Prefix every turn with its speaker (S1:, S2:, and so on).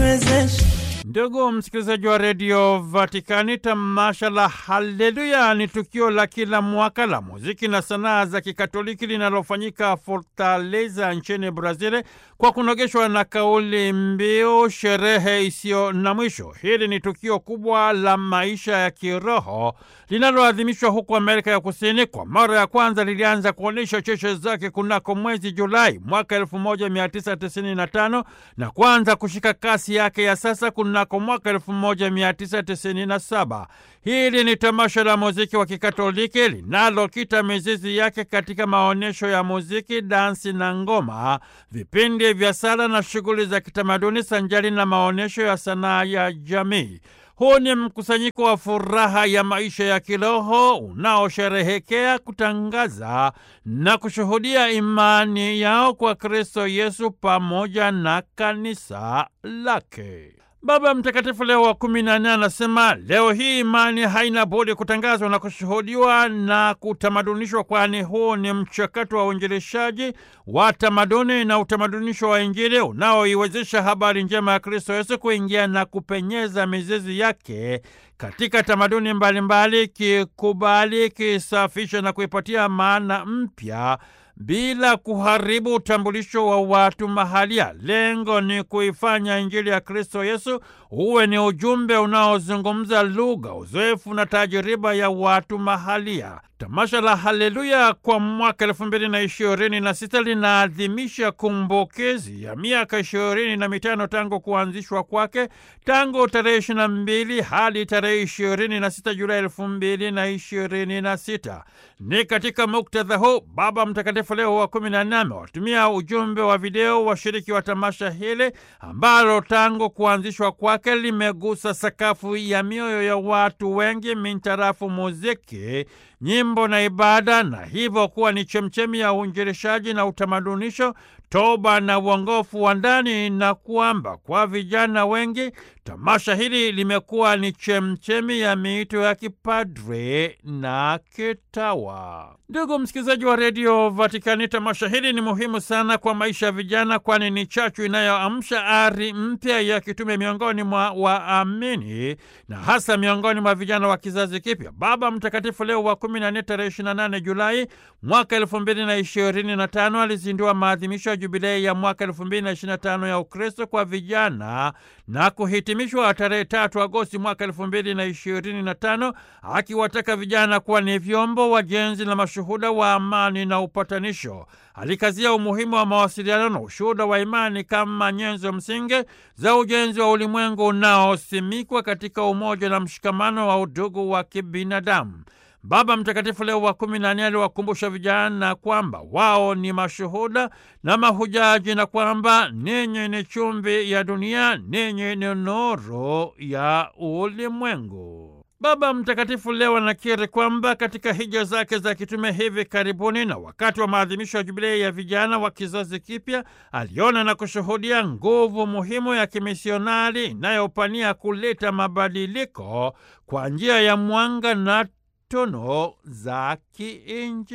S1: niwezeshe.
S2: Ndugu msikilizaji wa redio Vatikani, tamasha la Haleluya ni tukio la kila mwaka la muziki na sanaa za Kikatoliki linalofanyika Fortaleza nchini Brazil kwa kunogeshwa na kauli mbiu sherehe isiyo na mwisho. Hili ni tukio kubwa la maisha ya kiroho linaloadhimishwa huko Amerika ya Kusini. Kwa mara ya kwanza lilianza kuonyesha cheche zake kunako mwezi Julai mwaka 1995 na kuanza kushika kasi yake ya sasa kunako mwaka 1997. Hili ni tamasha la muziki wa Kikatoliki linalokita mizizi yake katika maonyesho ya muziki, dansi na ngoma, vipindi vya sala na shughuli za kitamaduni sanjari na maonyesho ya sanaa ya jamii. Huu ni mkusanyiko wa furaha ya maisha ya kiroho unaosherehekea, kutangaza na kushuhudia imani yao kwa Kristo Yesu pamoja na kanisa lake. Baba Mtakatifu Leo wa kumi na nne anasema leo hii imani haina budi kutangazwa na kushuhudiwa na kutamadunishwa, kwani huu ni mchakato wa uinjilishaji wa tamaduni na utamadunisho wa Injili unaoiwezesha habari njema ya Kristo Yesu kuingia na kupenyeza mizizi yake katika tamaduni mbalimbali, kikubali, kisafisha na kuipatia maana mpya bila kuharibu utambulisho wa watu mahalia. Lengo ni kuifanya Injili ya Kristo Yesu uwe ni ujumbe unaozungumza lugha, uzoefu na tajiriba ya watu mahalia. Tamasha la Haleluya kwa mwaka elfu mbili na ishirini na sita linaadhimisha kumbukizi ya miaka ishirini na mitano tangu kuanzishwa kwake, tangu tarehe ishirini na mbili hadi tarehe ishirini na sita Julai elfu mbili na ishirini na sita. Ni katika muktadha huu Baba Mtakatifu Leo wa kumi na nne amewatumia ujumbe wa video washiriki wa tamasha hili ambalo tangu kuanzishwa kwake limegusa sakafu ya mioyo ya watu wengi mintarafu muziki nyimbo na ibada, na hivyo kuwa ni chemchemi ya uinjilishaji na utamadunisho, toba na uongofu wa ndani, na kwamba kwa vijana wengi tamasha hili limekuwa ni chemchemi ya miito ya kipadre na kitawa. Ndugu msikilizaji wa redio Vatikani, tamasha hili ni muhimu sana kwa maisha ya vijana, kwani ni chachu inayoamsha ari mpya ya kitume miongoni mwa waamini na hasa miongoni mwa vijana wa kizazi kipya. Baba Mtakatifu Leo wa kumi na nne tarehe ishirini na nane Julai mwaka elfu mbili na ishirini na tano alizindua maadhimisho ya jubilei ya mwaka elfu mbili na ishirini na tano ya Ukristo kwa vijana na kuhitimishwa tarehe tatu Agosti mwaka elfu mbili na ishirini na tano akiwataka vijana kuwa ni vyombo wajenzi na mashuhuda wa amani na upatanisho. Alikazia umuhimu wa mawasiliano na ushuhuda wa imani kama nyenzo msingi za ujenzi wa ulimwengu unaosimikwa katika umoja na mshikamano wa udugu wa kibinadamu. Baba Mtakatifu Leo wa kumi na nne aliwakumbusha vijana kwamba wao ni mashuhuda na mahujaji na kwamba ninyi ni chumvi ya dunia, ninyi ni nuru ya ulimwengu. Baba Mtakatifu leo anakiri kwamba katika hija zake za kitume hivi karibuni na wakati wa maadhimisho ya jubilei ya vijana wa kizazi kipya, aliona na kushuhudia nguvu muhimu ya kimisionari inayopania kuleta mabadiliko kwa njia ya mwanga na tono za kiinjili.